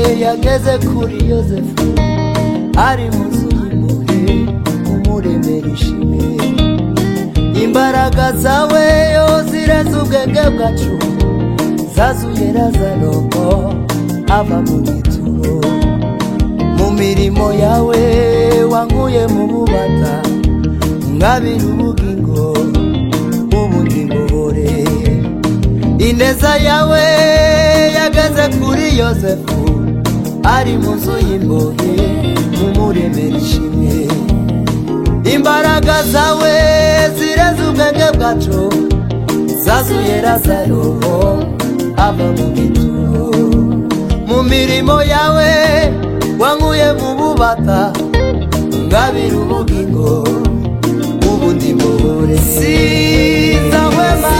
tugeze kuri yosefu ari mu nzu y'impuhwe umuremera ishimwe imbaraga zawe yo zireze ubwenge bwacu zazuye razaroko ava mu gituro mu mirimo yawe wanguye mu bubata ngabira ubugingo ubundi ngobore ineza yawe yageze kuri yosefu ari mu nzu y'imbohe umuremera ishimwe imbaraga zawe zireze ubwenge bwacu zazuye razaro ava mu gituro mu mirimo yawe wankuye mu bubata ngabira ubugingo ubundi mubure siza wema